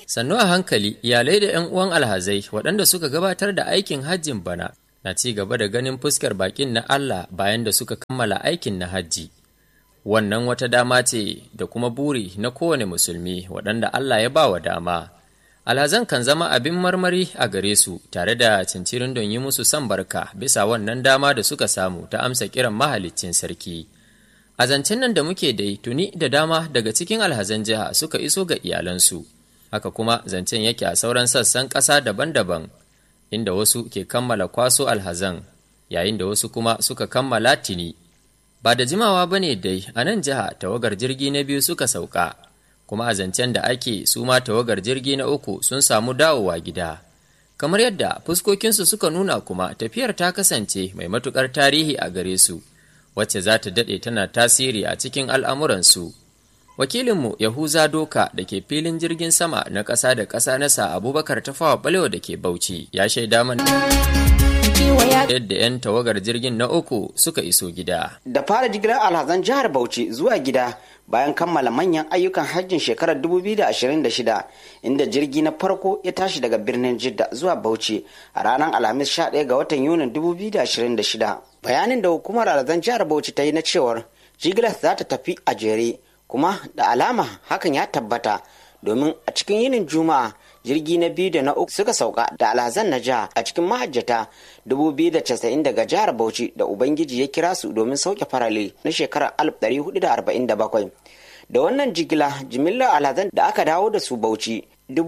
sannu a hankali iyalai da 'yan uwan alhazai waɗanda suka gabatar da aikin hajjin bana na ci gaba da ganin fuskar bakin na Allah bayan da suka kammala aikin na hajji. Wannan wata dama ce da kuma buri na kowane musulmi waɗanda Allah ya ba wa dama. Alhazan kan zama abin marmari a gare su tare da cincirin don yi musu san barka bisa wannan dama da suka samu ta amsa kiran mahaliccin sarki. A zancen nan da muke dai tuni da dama daga cikin alhazan jiha suka iso ga iyalansu. Haka kuma zancen yake a sauran sassan ƙasa daban-daban inda wasu ke kammala kwaso alhazan yayin da wasu kuma suka kammala tini ba da jimawa ba ne dai a nan jiha tawagar jirgi na biyu suka sauka kuma a zancen da ake su ma tawagar jirgi na uku sun samu dawowa gida kamar yadda fuskokinsu suka nuna kuma tafiyar ta kasance mai matukar tarihi a gare su wacce za ta daɗe tana tasiri a cikin al'amuransu wakilinmu yahuza doka da ke filin jirgin sama na ƙasa da ƙasa na sa abubakar tafawa balewa da ke bauchi ya shaida mana yadda 'yan tawagar jirgin na uku suka iso gida da fara jigilar alhazan jihar bauchi zuwa gida bayan kammala manyan ayyukan hajjin shekarar 2026 inda jirgi na farko ya tashi daga birnin jidda zuwa bauchi a ranar alhamis 11 ga watan yunin 2026 bayanin da hukumar alhazan jihar bauchi ta yi na cewar jigilar za ta tafi a jere kuma da alama hakan ya tabbata domin a cikin yinin juma'a jirgi na biyu da na uku suka sauka da alhazan na jiha a cikin mahajjata 2090 daga jihar bauchi da ubangiji ya kira su domin sauke farale na shekarar 1447 da wannan jigila jimillar alhazan da aka dawo da su bauchi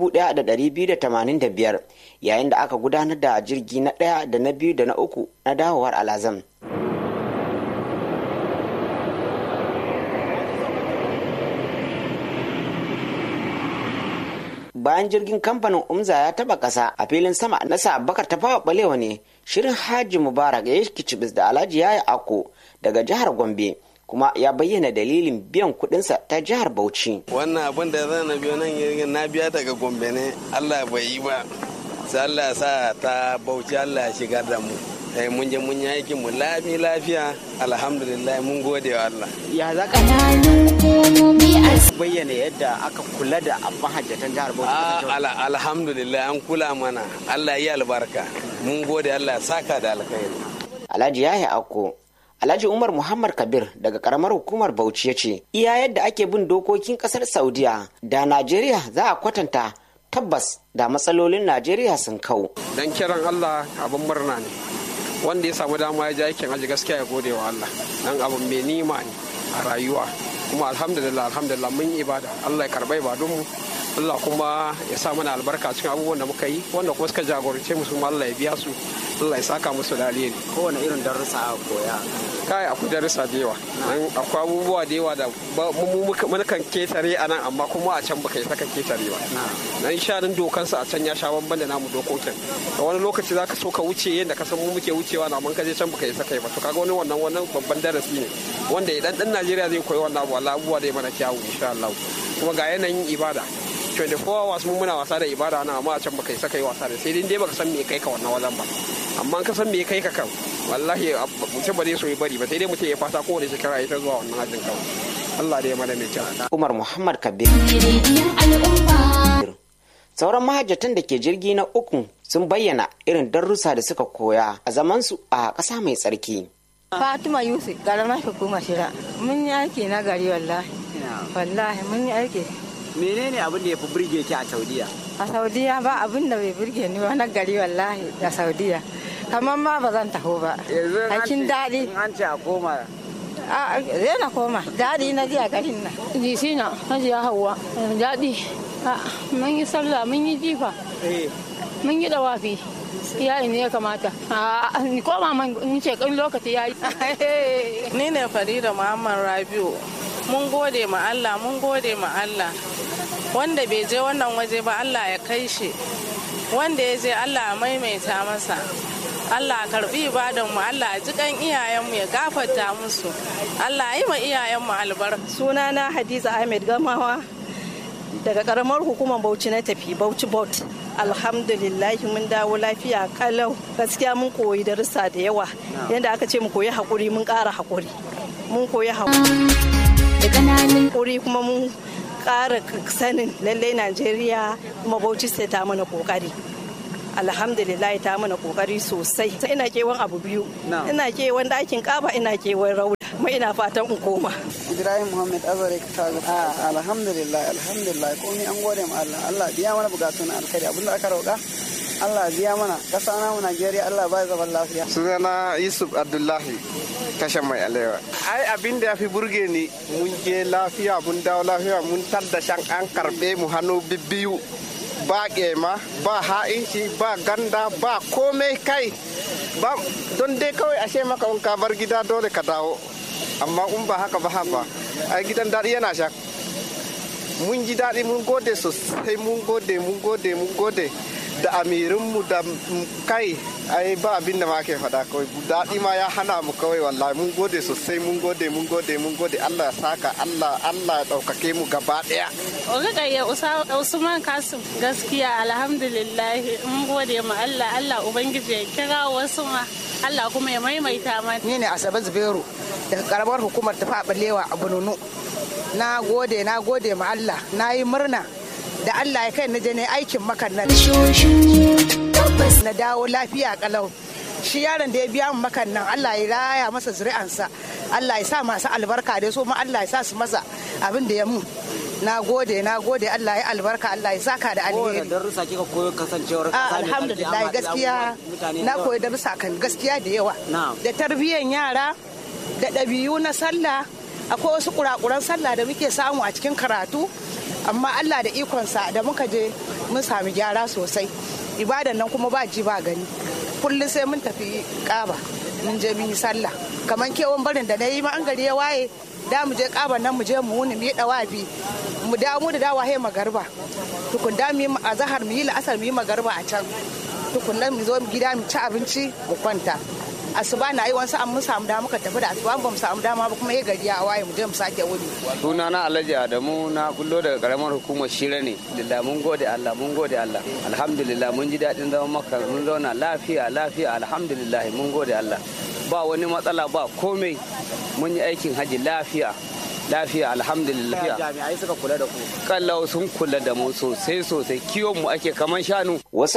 1285 yayin da aka gudanar da jirgi na ɗaya da na biyu da na uku na dawowar alhazan bayan jirgin kamfanin umza ya taba kasa a filin sama na bakar ta fawa balewa ne shirin haji mubarak ya yi kicibis da alhaji yaya ako daga jihar gombe kuma ya bayyana dalilin biyan kudinsa ta jihar bauchi wannan abin da zan na biyo nan jirgin na biya daga gombe ne allah bai yi ba sai allah ya sa ta bauchi allah ya shigar da mu eh mun je mun yi aikin mu lafi lafiya alhamdulillah mun gode wa Allah ya za ka bayyana yadda aka kula da mahajjatan jihar Bauchi alhamdulillah an kula mana Allah yi albarka mun gode Allah saka da alkhairi Alhaji Yahya Akko Alhaji Umar Muhammad Kabir daga karamar hukumar Bauchi ya ce iya yadda ake bin dokokin kasar Saudiya da Najeriya za a kwatanta tabbas da matsalolin Najeriya sun kau. Dan kiran Allah abin murna ne. wanda ya samu dama ya ji aikin aji gaskiya ya gode wa Allah dan abu mai nima ne a rayuwa kuma alhamdulillah alhamdulillah mun yi ibada Allah ya karba ibadunmu Allah kuma ya sa mana albarka cikin abubuwan da muka yi wanda kuma suka jagorance musu Allah ya biya su Allah ya saka musu da alheri kowane irin darussa a koya kai akwai darussa da yawa akwai abubuwa da yawa da mu kan ketare a nan amma kuma a can baka yi saka ketare ba nan shanin dokansa a can ya sha bamban da namu dokokin a wani lokaci zaka so ka wuce yadda ka san mu muke wucewa na man kaje can baka yi saka ba to kaga wani wannan wannan babban darasi ne wanda idan dan Najeriya zai koyi wannan abu Allah abubuwa da mana kyawu insha Allah kuma ga yanayin ibada 24 hours mun muna wasa da ibada nan amma a can baka yi saka yi wasa da sai dai baka san me kai ka wannan wajen ba amma ka san me kai ka kan wallahi mutum ba zai so ya bari ba sai dai mutum ya fata kowane shekara ya ta zuwa wannan hajjin kawai Allah da ya mana mai kyau Umar Muhammad Kabir sauran mahajjatan da ke jirgi na uku sun bayyana irin darussa da suka koya a zamansu a ƙasa mai tsarki Fatima Yusuf garama hukuma shira mun yi aiki na gari wallahi wallahi mun yi aiki menene abin da ya fi burge ki a Saudiya a Saudiya ba abin da bai burge ni na gari wallahi da Saudiya kamar ma ba zan taho ba aikin daɗi an ce a koma a zai na koma daɗi na ji a garin nan jisina hajiya hawa daɗi mun yi sallah mun yi jifa mun yi dawafi yayi ne ya kamata ni koma man ni ce kan lokaci yayi ni ne farida muhammad rabiu mun gode ma allah mun gode ma allah wanda bai je wannan waje ba allah ya kai shi wanda ya je allah ya maimaita masa Allah karbi ibadan mu Allah ji kan iyayenmu ya gafarta musu Allah yi ma iyayenmu albarka sunana Hadiza Ahmed Gamawa daga karamar hukumar Bauchi na tafi Bauchi Bot alhamdulillah mun dawo lafiya kalau gaskiya mun koyi darussa da yawa yadda aka ce mu koyi hakuri mun ƙara hakuri mun koyi hakuri kuma mun ƙara sanin lallai najeriya kuma bauchi sai ta mana kokari alhamdulillah ta mana kokari sosai ina kewan abu biyu ina kewan dakin kaba ina kewan rauda kuma ina fatan in koma ibrahim muhammad azare ta alhamdulillah alhamdulillah komai an gode ma Allah Allah biya mana bukatu na alkhairi abinda aka roƙa Allah biya mana kasa na mu Najeriya Allah ba zaman lafiya sunana Yusuf Abdullahi tashan mai alewa ai abin da ya fi burge ni mun je lafiya mun dawo lafiya mun da shan an karbe mu hannu bibbiyu ba ƙema ba ha'inci ba ganda ba komai kai ba don dai kawai ashe maka in ka bar gida dole ka dawo amma in ba haka ba haka ai gidan daɗi yana sha mun ji daɗi mun gode sosai mun gode mun gode mun gode da amirinmu da kai ai ba abin da ma ke faɗa kawai daɗi ma ya hana mu kawai wallahi mun gode sosai mun gode mun gode mun gode Allah ya saka Allah Allah ya ɗaukake mu gaba ɗaya. Ogagayya Usman Kasim gaskiya alhamdulillah mun gode ma Allah Allah Ubangiji ya kira wasu ma Allah kuma ya maimaita mana. Ni ne Asabe Zubairu daga karamar hukumar tafi a balewa a Bununu. Na gode na gode ma Allah na yi murna da Allah ya kai na je ne aikin makan nan. Na dawo lafiya kalau. Shi yaron da ya biya mu makan nan Allah ya raya masa zuri'ansa. Allah ya sa masu albarka da so ma Allah ya sa su masa abin da ya mu. Na gode na gode Allah ya albarka Allah ya saka da alheri. Kowane darussa kika koyo kasancewar Alhamdulillah gaskiya na koyi darussa kan gaskiya da yawa. Da tarbiyyar yara da ɗabi'u na sallah akwai wasu kurakuran sallah da muke samu a cikin karatu amma Allah da ikonsa da muka je mun sami gyara sosai ibadan nan kuma ba ji ba gani kullum sai mun tafi kaba mun je mun yi sallah kamar kewan barin da na yi an gari ya waye da mu je kaban nan mu je mu wuni mu yi dawafi mu da mu da dawa he magarba tukun da mu yi azahar mu yi la'asar mu yi magarba a can tukun nan mu zo gida mu ci abinci mu kwanta asuba na yi wasu an mun samu dama muka tafi da asuba ba mu samu dama ba kuma ya gari ya waye mu je mu sake wuni. suna na alhaji adamu na kullo daga karamar hukumar shira ne da mun gode allah mun gode allah alhamdulillah mun ji daɗin zaman maka mun zauna lafiya lafiya alhamdulillah mun gode allah ba wani matsala ba komai mun yi aikin haji lafiya lafiya alhamdulillah jami'ai suka kula da ku kallau sun kula da mu sosai sosai kiwon mu ake kaman shanu wasu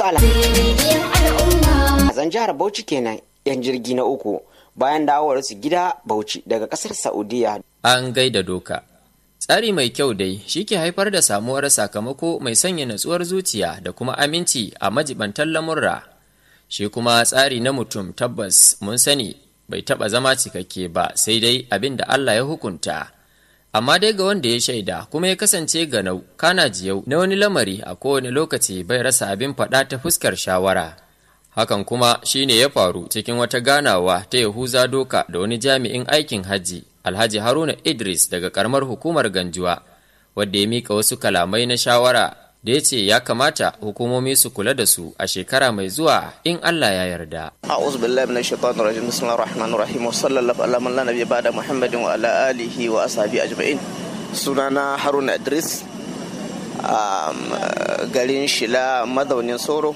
alhazan jihar bauchi kenan yan jirgi na uku bayan dawowar su gida bauchi daga kasar saudiya an gaida doka tsari mai kyau dai shi ke haifar da samuwar sakamako mai sanya natsuwar zuciya da kuma aminci a majibantan lamurra shi kuma tsari na mutum tabbas mun sani bai taɓa zama cikakke ba sai dai abin da allah ya hukunta amma dai ga wanda ya shaida kuma ya kasance ganau kana jiyau na wani lamari a kowane lokaci bai rasa abin faɗa ta fuskar shawara hakan kuma shine ya faru cikin wata ganawa ta yahuza doka da wani jami'in aikin hajji alhaji haruna idris daga karamar hukumar ganjuwa wadda ya mika wasu kalamai na shawara da ya ce ya kamata hukumomi su kula da su a shekara mai zuwa in Allah ya yarda. A'udhu billahi minash shaitanir rajim. Bismillahir rahmanir rahim. Wa sallallahu ala man la nabiyya ba'da Muhammadin wa ala alihi wa ashabi ajma'in. Sunana Haruna Idris. garin Shila mazaunin Soro.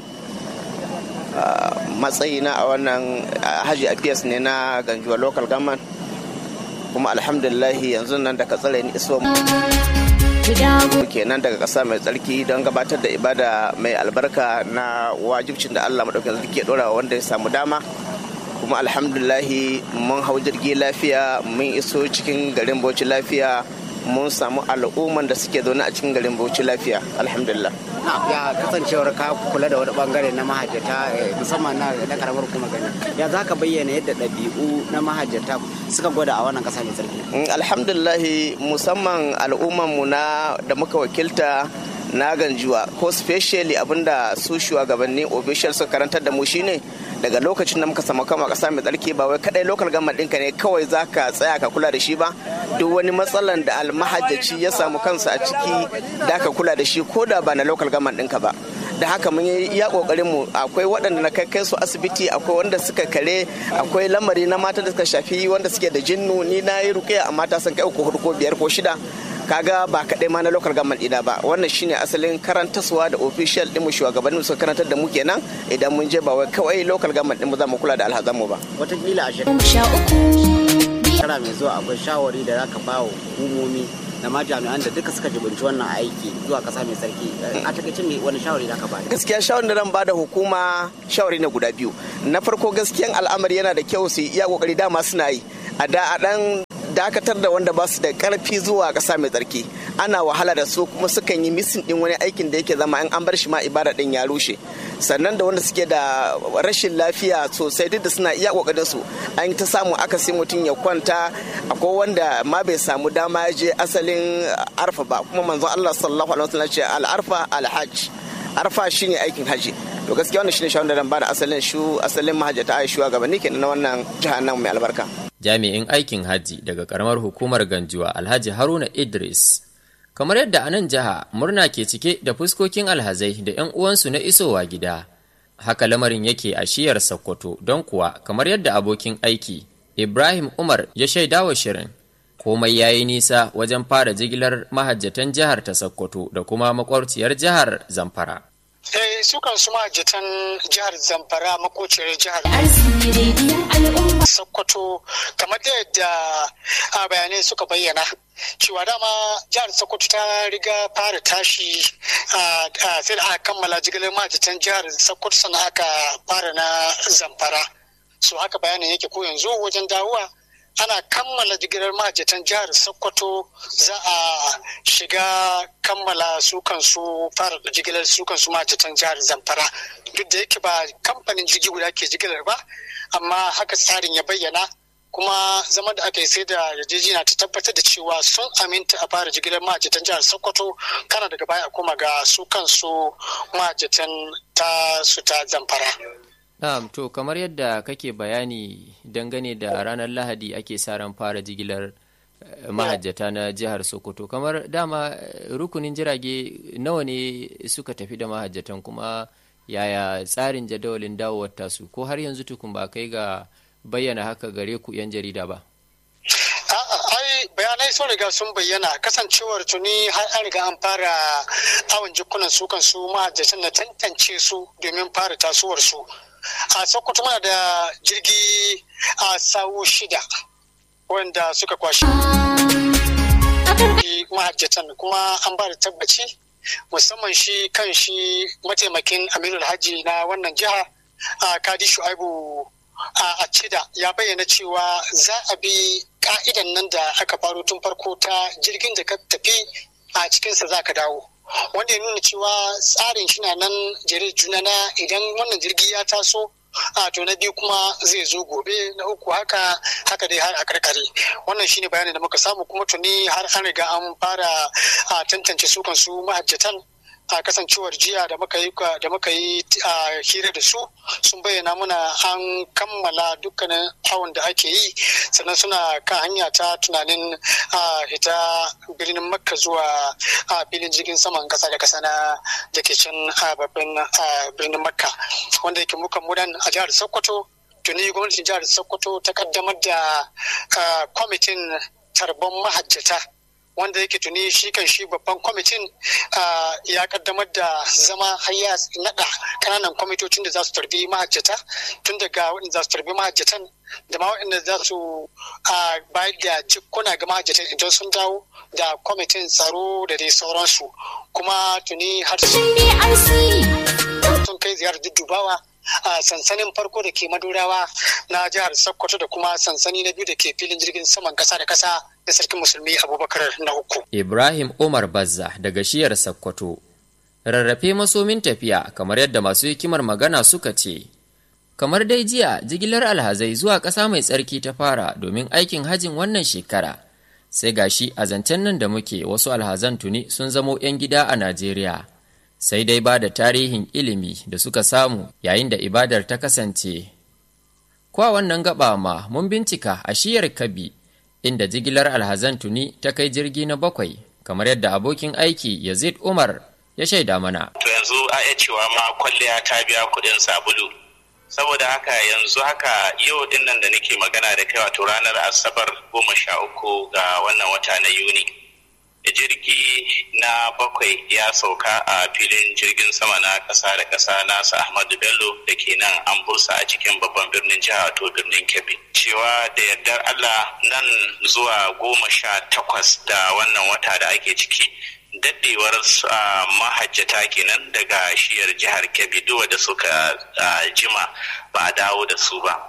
matsayina a wannan haji appears ne na ganjuwa local government kuma alhamdulillahi yanzu nan da ka tsare ni iso kenan daga ƙasa mai tsarki don gabatar da ibada mai albarka na wajibcin da Allah maɗaukakin sarki ya ɗora wanda ya samu dama kuma alhamdulahi mun hau jirgi lafiya mun iso cikin garin bauchi lafiya mun samu al'umman da suke zaune a cikin garin bauchi lafiya alhamdulillah ya kasancewar ka kula da wani bangare na mahajjata musamman na na karamar kuma gani ya za ka bayyana yadda ɗabi'u na mahajjata suka gwada a wannan ƙasa mai tsarki alhamdulillah musamman al'umman mu na da muka wakilta na ganjuwa ko specially abinda su shugabanni official suka karantar da mu shine daga lokacin da muka samu kama kasa mai tsarki ba wai kadai local government ɗinka ne kawai za ka tsaya ka kula da shi ba duk wani matsalan da almahajjaci ya samu kansa a ciki da ka kula da shi ko da ba na local government ɗinka ba da haka mun yi iya kokarin mu akwai waɗanda na kai kai su asibiti akwai wanda suka kare akwai lamari na mata da suka shafi wanda suke da jinnu ni na yi rukiya amma ta san kai uku hudu ko biyar ko shida kaga ba kaɗai ma na local government ɗina ba wannan shine asalin karantaswa da official ɗin mu shugabannin suka karantar da mu kenan idan mun je ba wai kawai local government ɗin mu za mu kula da alhazan mu ba watakila a shekara mai zuwa akwai shawari da zaka ba wa hukumomi da ma jami'an da duka suka jibinci wannan aiki zuwa kasa mai sarki a takaice me wani shawari da ka ba gaskiya shawarin da zan bada hukuma shawari ne guda biyu na farko gaskiyan al'amari yana da kyau su iya kokari dama suna yi a da a dan dakatar da wanda ba su da karfi zuwa kasa mai tsarki ana wahala da su kuma sukan yi misin din wani aikin da yake zama in an bar shi ma ibada din ya rushe sannan da wanda suke da rashin lafiya sosai duk da suna iya kokarin su an ta samu aka sai mutum ya kwanta akwai wanda ma bai samu dama ya je asalin arfa ba kuma manzon Allah sallallahu alaihi wasallam ce al arfa al hajj arfa shine aikin haji to gaskiya wannan shine shawarar da ba da asalin shu asalin mahajjata aishuwa gabanin kenan na wannan jihar nan mai albarka jami'in aikin hajji daga karamar hukumar ganjuwa alhaji haruna idris kamar yadda a nan jiha murna ke cike da fuskokin alhazai da 'yan uwansu na isowa gida haka lamarin yake a shiyar sokoto don kuwa kamar yadda abokin aiki ibrahim umar ya shaida wa shirin komai ya yi nisa wajen fara jigilar mahajjatan jihar ta sokoto da kuma makwarciyar jihar zamfara Eh, su kan su mahajjatan jihar Zamfara makociyar jihar Sokoto kamar da yadda a bayanai suka bayyana cewa dama jihar Sokoto ta riga fara tashi sai da aka kammala jigilar mahajjatan jihar Sokoto sannan aka fara na Zamfara. So haka bayanin yake ko yanzu wajen dawowa ana kammala jigilar mahajjatan jihar sokoto za a shiga kammala su kansu fara jigilar su kansu mahajjatan jihar zamfara duk da yake ba kamfanin jirgi guda ke jigilar ba amma haka tsarin ya bayyana kuma zama da aka yi sai da yarjejeniya ta tabbatar da cewa sun aminta a fara jigilar mahajjatan jihar sokoto kana daga baya a koma ga su kansu mahajjatan ta su ta zamfara Na'am, to kamar yadda kake bayani dangane da ranar Lahadi ake sa ran fara jigilar mahajjata na jihar Sokoto. Kamar dama rukunin jirage nawa ne suka tafi da mahajjatan kuma yaya tsarin jadawalin dawowar tasu ko har yanzu tukun ba kai ga bayyana haka gare ku 'yan jarida ba? ai bayanai sun riga sun bayyana kasancewar tuni har an riga an fara awon jikunan su kan su mahajjatan na tantance su domin fara tasowar su. a sokoto muna da jirgi a sawu shida wanda suka kwashi mahajjatan kuma an ba da tabbaci musamman shi kan shi mataimakin amirul hajji na wannan jiha a kadi shu'aibu a cida ya bayyana cewa za a bi ka'idan nan da aka faro tun farko ta jirgin da ka tafi a cikinsa za ka dawo wanda ya nuna cewa tsarin shi na nan jere juna na idan wannan jirgi ya taso a to na biyu kuma zai zo gobe na uku haka haka dai har a karkare wannan shine bayanin da muka samu kuma tuni har an riga an fara a tantance su kansu mahajjatan a kasancewar jiya da muka yi da muka yi a hira da su sun bayyana muna an kammala dukkanin awon da ake yi sannan suna kan hanya ta tunanin a hita birnin makka zuwa a filin jirgin saman kasa da kasa na da ke can a babban birnin makka wanda yake muka mudan a jihar sokoto tuni gwamnatin jihar sokoto ta kaddamar da kwamitin tarbon mahajjata wanda yake tuni shi kan shi babban kwamitin ya kaddamar da zama har ya nada kananan kwamitocin da za su tarbi mahajjata tun daga waɗanda za su tarbi mahajjatan da ma waɗanda za su bayar da jikuna ga mahajjatan idan sun dawo da kwamitin tsaro da dai sauransu kuma tuni har sun kai ziyarar duddubawa a sansanin farko da ke madurawa na jihar sokoto da kuma sansani na biyu da ke filin jirgin saman kasa da kasa da sarkin musulmi abubakar na uku ibrahim umar bazza daga shiyar sokoto rarrafe masomin tafiya kamar yadda masu hikimar magana suka ce kamar dai jiya jigilar alhazai zuwa ƙasa mai tsarki ta fara domin aikin hajin wannan shekara sai gashi a zancen nan da muke wasu alhazan tuni sun zamo 'yan gida a najeriya sai dai ba da tarihin ilimi da suka samu yayin da ibadar ta kasance. Kwa wannan gaba ma mun bincika a shiyar Kabi inda jigilar alhazan tuni ta kai jirgi na bakwai kamar yadda abokin aiki Yazid Umar ya shaida mana. To yanzu a iya cewa ma kwalliya ta biya kuɗin sabulu. Saboda haka yanzu haka yau din nan da nake magana da kai wato ranar Asabar goma sha uku ga wannan wata na Yuni. jirgi na bakwai ya sauka a filin jirgin sama na ƙasa da ƙasa nasa ahmadu bello da ke nan an bursa a cikin babban birnin jiha to birnin kebbi cewa da yardar allah nan zuwa goma sha takwas da wannan wata da ake ciki daɗewar mahajjata kenan daga shiyar jihar kebbi duwa da suka jima ba a dawo da su ba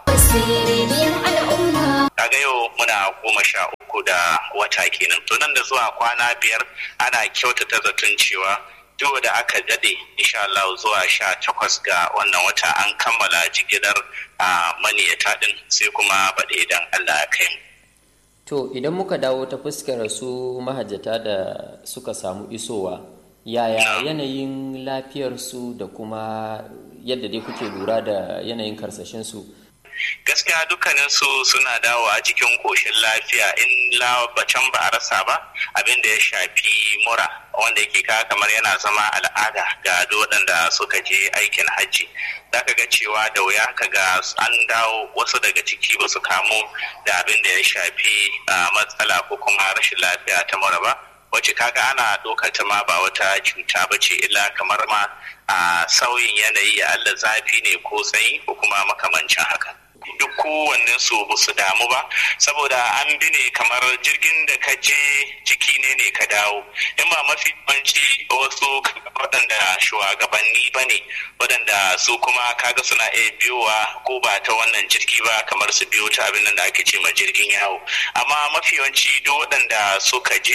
kaga yau muna goma sha uku da wata kenan to nan da zuwa kwana biyar ana kyautata zaton cewa duk da aka dade insha Allah zuwa sha takwas ga wannan wata an kammala jigilar a maniyata din sai kuma baɗe idan Allah ya kai mu. To idan muka dawo ta fuskar su mahajjata da suka samu isowa yaya yanayin lafiyarsu da kuma yadda dai kuke lura da yanayin karsashinsu gaskiya dukkanin su suna dawo a cikin koshin lafiya in labacin ba a rasa ba abin da ya shafi mura wanda yake ka kamar yana zama al'ada ga waɗanda suka je aikin hajji zaka ga cewa da wuya ka ga an dawo wasu daga ciki ba su kamu da abin da ya shafi matsala ko kuma rashin lafiya ta mura ba wacce kaga ana ɗaukar ta ma ba wata cuta ba ce illa kamar ma a sauyin yanayi Allah zafi ne ko sanyi ko kuma makamancin haka duk kowannen su ba su damu ba saboda an bi ne kamar jirgin da ka je jiki ne ne ka dawo in ba mafi yawanci wasu waɗanda shugabanni ba ne waɗanda su kuma kaga suna iya biyowa ko ba ta wannan jirgi ba kamar su biyo ta abin da ake ce ma jirgin yawo amma mafi yawanci duk waɗanda suka je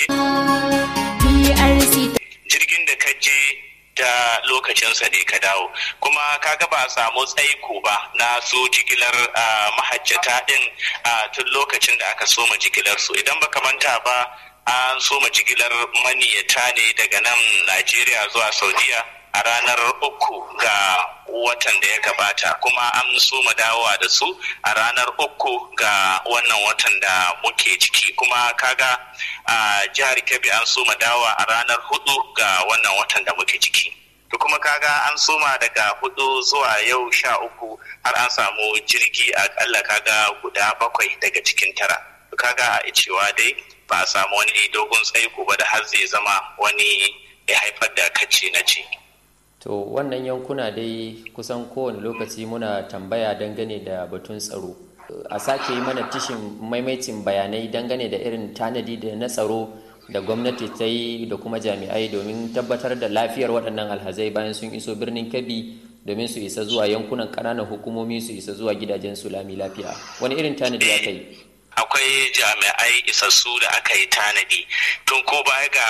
jirgin da ka je ta lokacinsa ne ka dawo kuma kaga ba a samu tsaiko ba na su jigilar mahajjata din tun lokacin da aka soma jigilar su idan baka manta ba an soma jigilar maniyata ne daga nan najeriya zuwa saudiya a ranar uku ga watan da ya gabata kuma an soma dawowa da su a ranar uku ga wannan watan da muke ciki kuma kaga a jihar kebbi an soma dawowa a ranar hudu ga wannan watan da muke ciki to kuma kaga an soma daga hudu zuwa yau sha uku har an samu jirgi akalla kaga guda bakwai daga cikin tara to kaga a cewa dai ba a samu wani dogon tsaiko ba da har zai zama wani ya haifar da kacce na ce. To wannan yankuna dai kusan kowane lokaci muna tambaya dangane da batun tsaro. A sake yi mana tishin maimaitin bayanai dangane da irin tanadi da na tsaro da gwamnati ta yi da kuma jami'ai domin tabbatar da lafiyar waɗannan alhazai bayan sun iso birnin Kebbi domin su isa zuwa yankunan ƙananan hukumomi su isa zuwa gidajen su lami lafiya. Wani irin tanadi aka yi? akwai jami'ai isassu da aka yi tanadi tun ko baya ga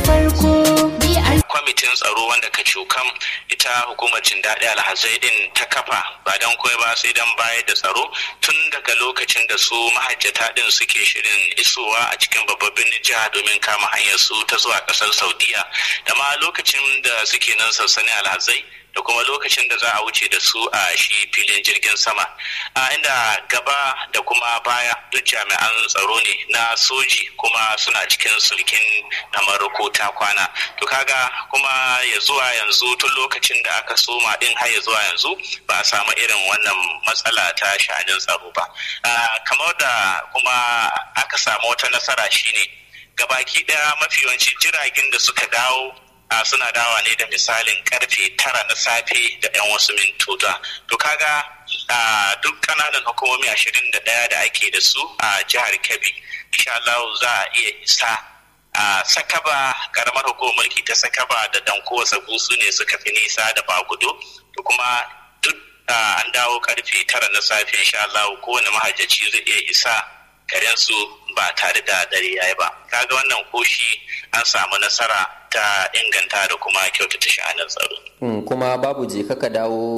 kwamitin tsaro wanda ka cukam ita hukumar jin daɗi alhazai din ta kafa ba don kawai ba sai don bayar da tsaro tun daga lokacin da su mahajjata din suke shirin isowa a cikin babban birnin jiha domin kama hanyar su ta zuwa ƙasar saudiya da ma lokacin da suke nan sansanin alhazai da kuma lokacin da za a wuce da su a shi filin jirgin sama a inda gaba da kuma baya duk jami'an tsaro ne na soji kuma suna cikin sulkin kamar ko ta kwana to kaga kuma ya zuwa yanzu tun lokacin da aka soma din har ya zuwa yanzu ba a samu irin wannan matsala ta sha'anin tsaro ba kamar da kuma aka samu wata nasara shine gabaki daya mafi yawanci jiragen da suka dawo a suna dawa ne da misalin karfe tara na safe da 'yan wasu mintuta to kaga a duk kananan hukumomi ashirin da ɗaya da ake da su a jihar kebbi insha Allah za a iya isa a sakaba karamar hukumar mulki ta sakaba da danko sabu su ne suka fi nisa da bagudo to kuma duk an dawo karfe tara na safe insha Allah kowane mahajjaci zai iya isa garin su ba tare da dare yayi ba kaga wannan koshi an samu nasara ta inganta da kuma kyautata sha'anin tsaro. kuma babu je kaka dawo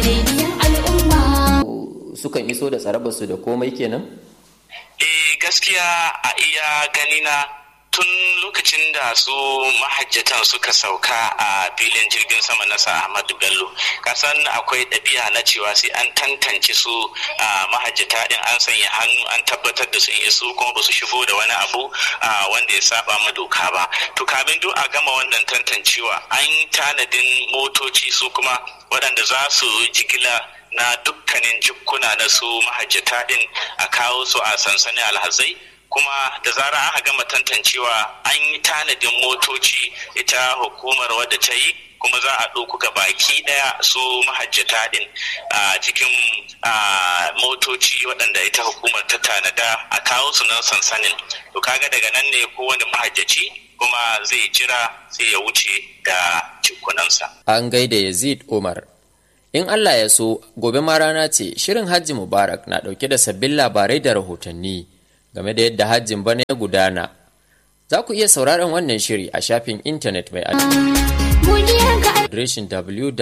sukan iso da tsarabarsu da komai kenan? eh gaskiya a iya ganina tun lokacin da su mahajjatan suka sauka a filin jirgin sama na sa Ahmadu Bello kasan akwai ɗabi'a na cewa sai an tantance su a mahajjata din an sanya hannu an tabbatar da sun iso kuma ba su shigo da wani abu wanda ya saba ma doka ba to kamin duk a gama wannan tantancewa an tanadin motoci su kuma waɗanda za su jigila na dukkanin jikkuna na su mahajjata din a kawo su a sansanin alhazai kuma da zara aka gama tantancewa an yi tanadin motoci ita hukumar wadda ta yi kuma za a ɗauku ga baki ɗaya su mahajjata ɗin a cikin motoci waɗanda ita hukumar ta tanada a kawo su nan sansanin to kaga daga nan ne kowane mahajjaci kuma zai jira sai ya wuce da cikunansa. An gaida Yazid Umar. In Allah ya so, gobe ma rana ce shirin Hajji Mubarak na ɗauke da sabbin labarai da rahotanni game da yadda hajjin bana ya gudana. Za ku iya sauraron wannan shiri a shafin intanet mai adireshin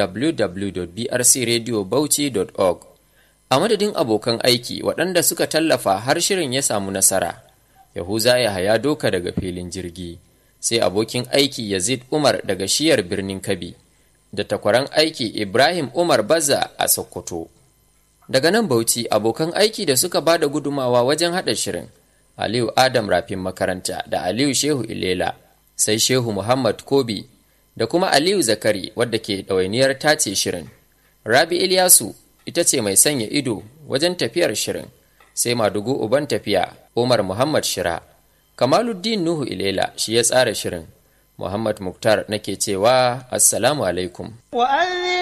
www.brcradiobauchi.org a madadin abokan aiki waɗanda suka tallafa har shirin ya samu nasara. Yahuza ya haya doka daga filin jirgi. sai abokin aiki Yazid Umar daga shiyar birnin Kabi, da takwaran aiki Ibrahim Umar Baza a Sokoto. Daga nan Bauchi abokan aiki da suka ba da gudumawa wajen haɗa shirin, Aliyu Adam Rafin makaranta da Aliyu Shehu Ilela, sai Shehu Muhammad Kobi da kuma Aliyu Zakari wadda ke ɗawainiyar tace shirin. Rabi Ilyasu ita ce mai sanya ido wajen tafiyar shirin, sai Madugu Uban tafiya Umar Muhammad Shira. Kamaluddin Nuhu Ilela shi ya tsara shirin. Muhammad Muktar nake cewa Assalamu alaikum.